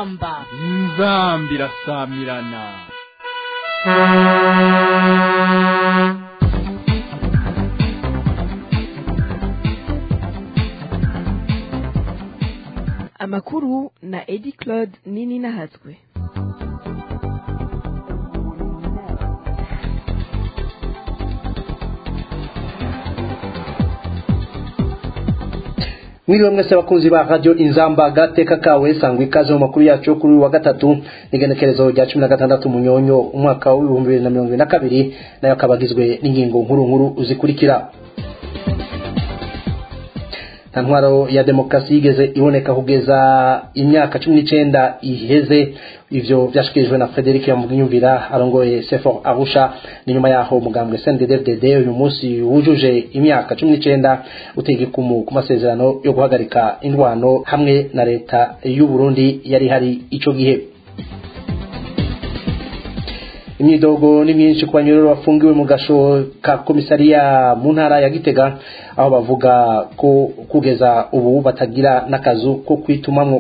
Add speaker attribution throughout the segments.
Speaker 1: inzamba
Speaker 2: inzamba irasamirana
Speaker 3: amakuru na edi claude nini nahatswe
Speaker 4: mwiriwe mwese abakunzi ba radio inzamba gateka kawe sangwa ikaze mu makuru yacu yo kuri uyu wa gatatu n'igenekerezo rya cumi na gatandatu munyonyo umwaka w'ibihumbi bibiri na mirongo ibiri na kabiri nayo akaba agizwe n'ingingo nkuru nkuru zikurikira nta ntwaro ya demokarasi yigeze iboneka kugeza imyaka cumi n'icenda iheze ivyo vyashikirijwe na Frederic Yamugiyumvira arongoye Sefor Arusha ni nyuma yaho mugambwe CNDD-FDD uyu munsi wujuje imyaka cumi n'icenda utega ikumu ku masezerano yo guhagarika indwano hamwe na leta y'u Burundi yari hari ico gihe imyidogo ni myinshi ku banyururu bafungiwe mu gasho ka komisariya mu ntara ya gitega aho bavuga ko kugeza ubu batagira n'akazu ko kwitumamwo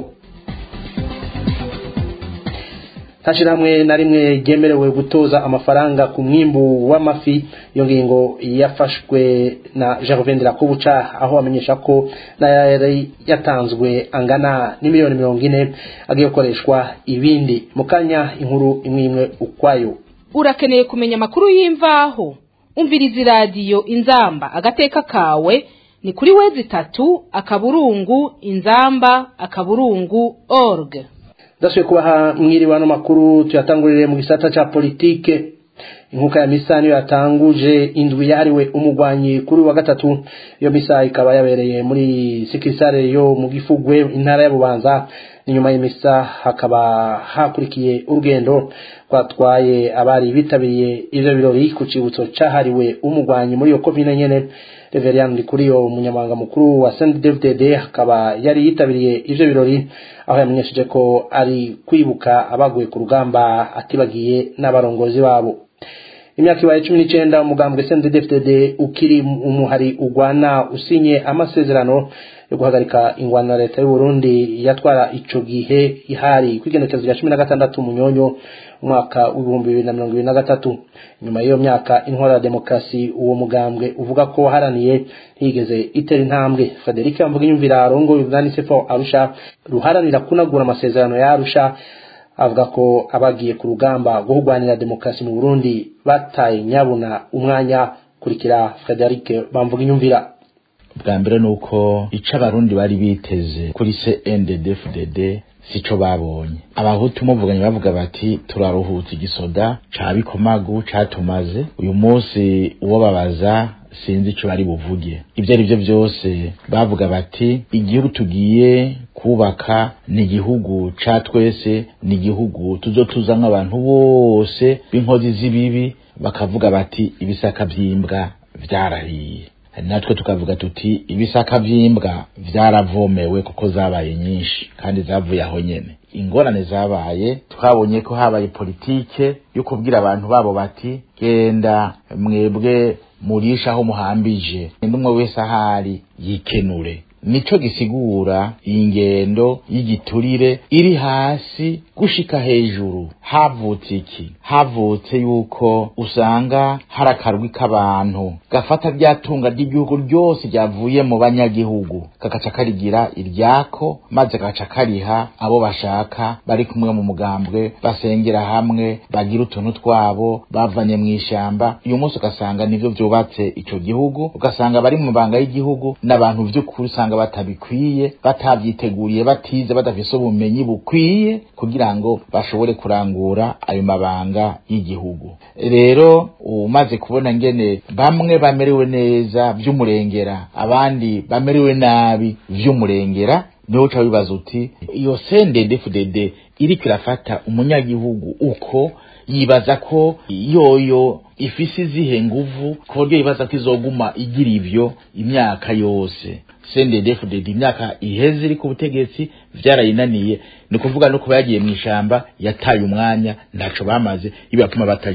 Speaker 4: hamwe na rimwe ryemerewe gutoza amafaranga ku mwimbu w'amafi iyo ngingo yafashwe na Gervain Rakobuca aho amenyesha ko yari yatanzwe angana n'imiliyoni mirongo ine agiye gukoreshwa ibindi mu kanya inkuru imwe imwe ukwayo
Speaker 1: urakeneye kumenya amakuru y'imvaho umviriza iradiyo inzamba agateka kawe ni kuri wezi itatu akaburungu inzamba akaburungu org
Speaker 4: ndasubiye kubaha mwiriwe ano makuru tuyatangurire mu gisata ca politike inkuka ya misa niyo yatanguje indwi yahariwe umugwanyi kuri wa gatatu iyo misa ikaba yabereye muri sikisare yo mu gifugwe intara ya bubanza inyuma y'imisa hakaba hakurikiye urugendo twatwaye abari bitabiriye ivyo birori ku cibutso cahariwe umugwanyi muri iyo komine nyene Reverend Ndikuriyo umunyamabanga mukuru wa CNDD-FDD akaba yari yitabiriye ivyo birori aho yamenyesheje ko ari kwibuka abaguye ku rugamba atibagiye n'abarongozi babo imyaka ibaye cumi n'icenda umugambwe CNDD-FDD ukiri umuhari ugwana usinye amasezerano yo guhagarika ingwano na leta y'u Burundi yatwara ico gihe ihari kwigenekezo rya cumi na gatandatu munyonyo umwaka w'ibihumbi bibiri na mirongo ibiri na gatatu nyuma y'iyo myaka intwara ya demokarasi uwo mugambwe uvuga ko waharaniye ntiyigeze itera intambwe Frederic Mvugiyumvira arongoye urunani Sefor Arusha ruharanira kunagura amasezerano ya Arusha avuga ko abagiye ku rugamba rwo kurwanira demokarasi mu Burundi bataye nyabuna umwanya kurikira Frederic Bamvugiyumvira
Speaker 5: bwa mbere ni uko ico abarundi bari biteze kuri CNDD-FDD sico babonye abahutu muvuganye bavuga bati turaruhutse igisoda ca bikomagu catumaze uyu munsi uwo babaza sinzi ico bari buvuge ivyo ari vyo vyose bavuga bati igihugu tugiye kubaka ni igihugu ca twese ni igihugu tuzotuzamwo abantu bose b'inkozi z'ibibi bakavuga bati ibisaka vy'imbwa vyarahiye natwe tukavuga tuti ibisaka vy'imbwa vyaravomewe kuko zabaye nyinshi kandi zavuye aho nyene ingorane zabaye twabonye ko habaye politike yo kubwira abantu babo bati genda mwebwe murisha aho muhambije umwe wese ahari yikenure nico gisigura iyi ngendo y'igiturire iri hasi gushika hejuru havutse iki havutse yuko usanga hari akarwi k'abantu gafata rya tunga ry'igihugu ryose ryavuye mu banyagihugu kagaca karigira iryako maze kagaca kariha abo bashaka bari kumwe mu mugambwe basengera hamwe bagira utuntu twabo bavanye mu ishamba uyu munsi ugasanga nivyo vyubatse ico gihugu ugasanga bari mu mabanga y'igihugu n'abantu vy'ukuri usanga batabikwiye batavyiteguriye batize badafise ubumenyi bukwiye kugira ngo bashobore kurangura ayo mabanga y'igihugu rero umaze kubona ngene bamwe bamerewe neza vy'umurengera abandi bamerewe nabi vy'umurengera niho uca wibaza uti iyo CNDD-FDD iriko irafata umunyagihugu uko yibaza ko yoyo ifise izihe nguvu ku buryo yibaza ko izoguma igira ivyo imyaka yose CNDD-FDD imyaka iheze iri ku butegetsi vyarayinaniye ni kuvuga no kuba yagiye mu ishamba yataye umwanya ntaco bamaze ibapfuma batajayo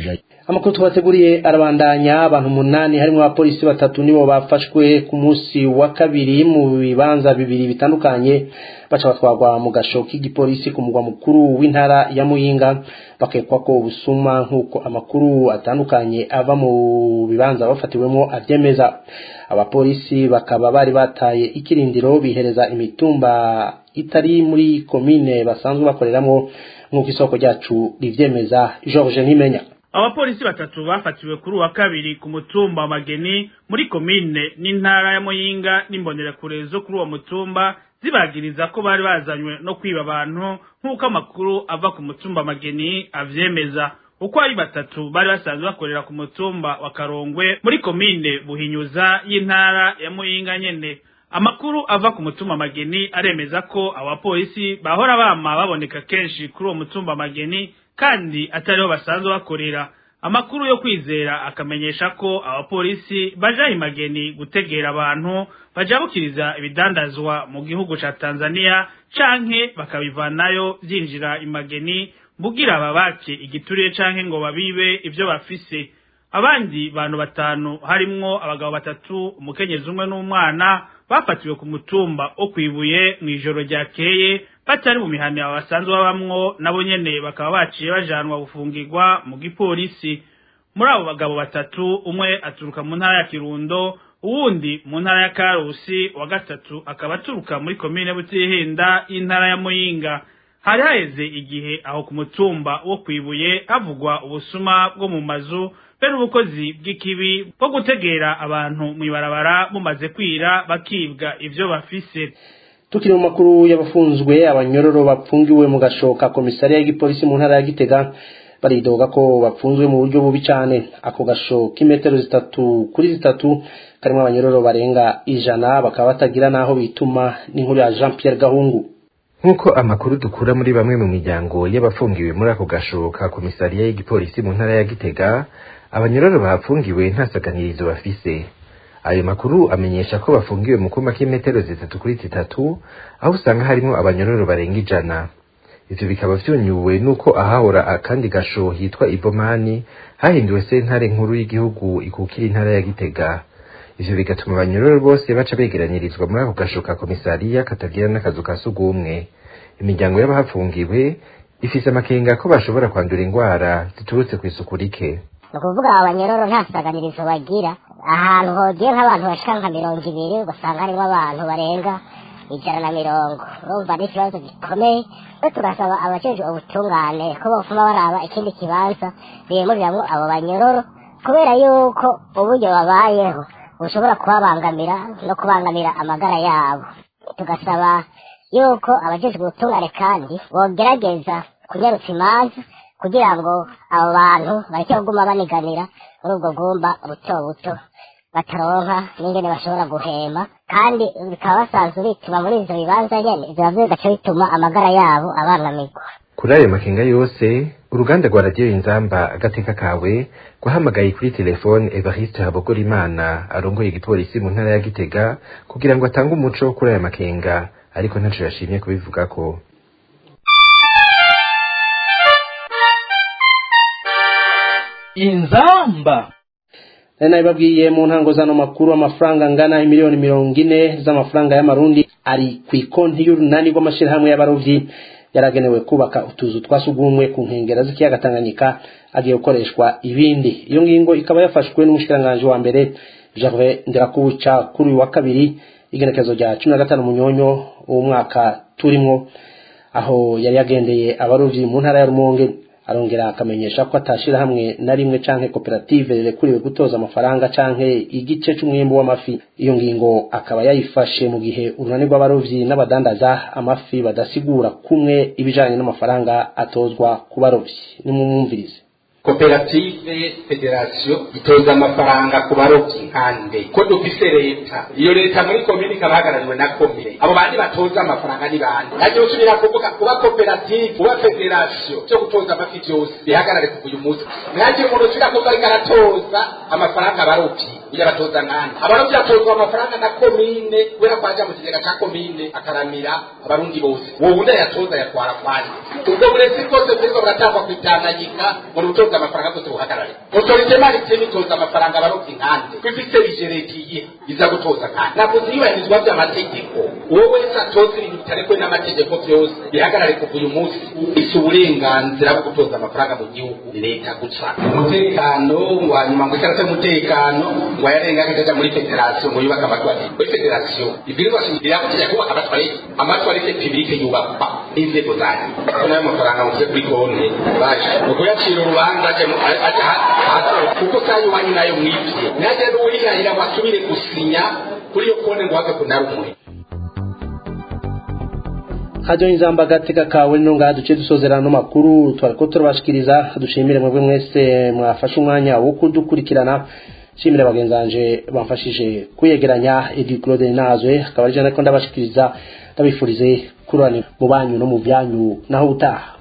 Speaker 4: amakuru tubateguriye arabandanya abantu umunani harimo abapolisi batatu nibo bafashwe ku munsi wa kabiri mu bibanza bibiri bitandukanye baca batwarwa mu gasho k'igipolisi ku mugwa mukuru w'intara ya muyinga bakekwa ko ubusuma nk'uko amakuru atandukanye ava mu bibanza bafatiwemo abyemeza abapolisi bakaba bari bataye ikirindiro bihereza imitumba itari muri komine basanzwe bakoreramo nk'uko isoko ryacu rivyemeza george ntimenya
Speaker 6: abapolisi batatu bafatiwe kuri uwa kabiri ku mutumba wa mageni muri komine n'intara ya muyinga n'imbonerakure zo kuri uwo mutumba zibagiriza ko bari bazanywe no kwiba abantu nk'uko amakuru ava ku mutumba mageni avyemeza uko ari batatu bari basanzwe bakorera ku mutumba wa karongwe muri komine buhinyuza y'intara ya muyinga nyene amakuru ava ku mutumba mageni aremeza ko abapolisi bahora bama baboneka kenshi kuri uwo mutumba mageni kandi atariho basanzwe bakorera amakuru yo kwizera akamenyesha ko abapolisi baja imageni gutegera abantu bajabukiriza ibidandazwa mu gihugu ca Tanzania canke bakabivanayo vyinjira imageni bugira babake igituriye canke ngo babibe ivyo bafise abandi bantu batanu harimwo abagabo batatu umukenyezi umwe n'umwana bafatiwe ku mutumba wo kwibuye mw'ijoro ryakeye batari mu mihana basanzwe babamwo nabo nyene bakaba baciye bajanwa gufungirwa mu gipolisi muri abo bagabo batatu umwe aturuka mu ntara ya kirundo uwundi mu ntara ya karusi wa gatatu akaba aturuka muri komine butihinda y'intara ya muyinga hari haheze igihe aho ku mutumba wo kwibuye havugwa ubusuma bwo mu mazu be n'ubukozi bw'ikibi bwo gutegera abantu mw'ibarabara bumaze kwira bakibwa ivyo bafise
Speaker 4: tukiri mu makuru y'abafunzwe abanyororo bapfungiwe mu gashoka komisariya y'igipolisi mu ntara ya gitega baridoga ko bapfunzwe mu buryo bubi cyane ako gasho k'imetero zitatu kuri zitatu karimo abanyororo barenga ijana bakaba batagira n'aho bituma n'inkuru ya jean pierre gahungu
Speaker 7: nk'uko amakuru dukura muri bamwe mu miryango y'abafungiwe muri ako gasho ka komisariya y'igipolisi mu ntara ya gitega abanyororo bahafungiwe nta saganirizo bafise ayo makuru amenyesha ko bafungiwe mu kuma k'imetero zitatu kuri zitatu aho usanga harimo abanyororo barenga ijana ivyo bikaba vyunyuwe nuko ahahora akandi gasho hitwa ibomani hahinduwe sentare nkuru y'igihugu ikukira intara ya gitega ivyo bigatuma abanyororo bose baca begeranyirizwa muri ako gasho ka komisariya katagira n'akazu ka sugumwe imiryango y'abahafungiwe ifise amakenga ko bashobora kwandura ingwara ziturutse kw'isuku rike
Speaker 8: ni ukuvuga abanyororo nta saganirizo bagira ahantu hogiye nk'abantu bashika nka mirongo ibiri ugasanga harimo abantu barenga ijana na mirongo urumva ni ikibazo gikomeye rero tugasaba abajejwe ubutungane ko bofuma baraba ikindi kibanza bimuriramwo abo banyororo kubera yuko uburyo babayeho bushobora kubabangamira no kubangamira amagara yabo tugasaba yuko abajejwe ubutungane kandi bogerageza kunyarutsa imanza kugira ngo abo bantu bareke kuguma baniganira muri ubwo bwumba buto buto bataronka n'ingene bashobora guhema kandi bikaba basanzwe bituma muri ivyo bibanza nyene ivyo navyo bigaca bituma amagara yabo abangamirwa
Speaker 7: kuri ayo makenga yose uruganda rwa radiyo inzamba agateka kawe guhamagaye kuri telefone evariste habogorimana arongoye igipolisi mu ntara ya gitega kugira ngo atange umuco kuri aya makenga ariko ntaco yashimye kubivugako
Speaker 2: inzamba
Speaker 4: nari nabibabwiye mu ntango zano makuru amafaranga angana miliyoni mirongo ine z'amafaranga y'amarundi ari ku ikonti y'urunani rw'amashyirahamwe y'abarovyi yaragenewe kubaka utuzu twa sugumwe ku nkengera z'ikiyaga Tanganyika agiye gukoreshwa ibindi iyo ngingo ikaba yafashwe n'umushikiranganji wa mbere Gervais Ndirakubuca kuri uyu wa kabiri igenekezo rya cumi na gatanu munyonyo w'umwaka turimwo aho yari yagendeye abarovyi mu ntara ya Rumonge arongera akamenyesha ko atashira hamwe na rimwe canke koperative rekuriwe gutoza amafaranga canke igice c'umwimbu w'amafi iyo ngingo akaba yayifashe mu gihe urunani rw'abarovyi n'abadandaza amafi badasigura kumwe ibijanye n'amafaranga atozwa ku barovyi nimumwumvirize
Speaker 9: koperative federasiyo itoza amafaranga ku barovyi nkande ko dufise leta iyo leta muri komine ikaba ihagarariwe na komine abo bandi batoza amafaranga ni bande nagiye usubira kuvuga kuba koperative kuba federasiyo vyo gutoza amafi vyose bihagarare kuva uyu munsi nagiye umuntu usubira kuvuga ariko aratoza amafaranga abarovyi iyo batoza nkande abarovyi batozwa amafaranga na komine kubera ko aja mu kigega ca komine akaramira abarundi bose uwo wundi ayatoza yatwara kwanje ubwo burezi bwose buriko buratangwa kwitanganyika mu rutoto gutoza amafaranga bwose buhagarare otorite maritime itoza amafaranga abarovyi nkande ko ifise rijeretiye iza gutoza nkande ntabwo ziyubahirizwa vy'amategeko uwo wese atoza ibintu bitarekwe n'amategeko vyose bihagarare kuva uyu munsi isi uburenganzira bwo gutoza amafaranga mu gihugu ni leta gusa umutekano wanyuma ngo ikarata y'umutekano ngo yarenga akaja muri federasiyo ngo yubake amatwarete muri federasiyo ibwirizwa shingiro yakugira kubaka amatwarete amatwarete publike yubakwa n'inzego zanyu ko nayo mafaranga muvuze kuri konti baje ni ukuyacira urubanza aje mu- aje ha- hasi kuko sayo wanyu nayo mwibye naje n'uwirahira ngo asubire gusinya kuri iyo konti ngo have kunarumwe
Speaker 4: hajyo inzamba agateka kawe nino ngaha duce dusozerana n'amakuru twariko turabashikiriza dushimire mwebwe mwese mwafashe umwanya wo kudukurikirana shimire bagenzanje bamfashije kuyegeranya Edi Claude Nazwe akaba ari je nariko ndabashikiriza ndabifurize kurani mu banyu no mu byanyu naho utaha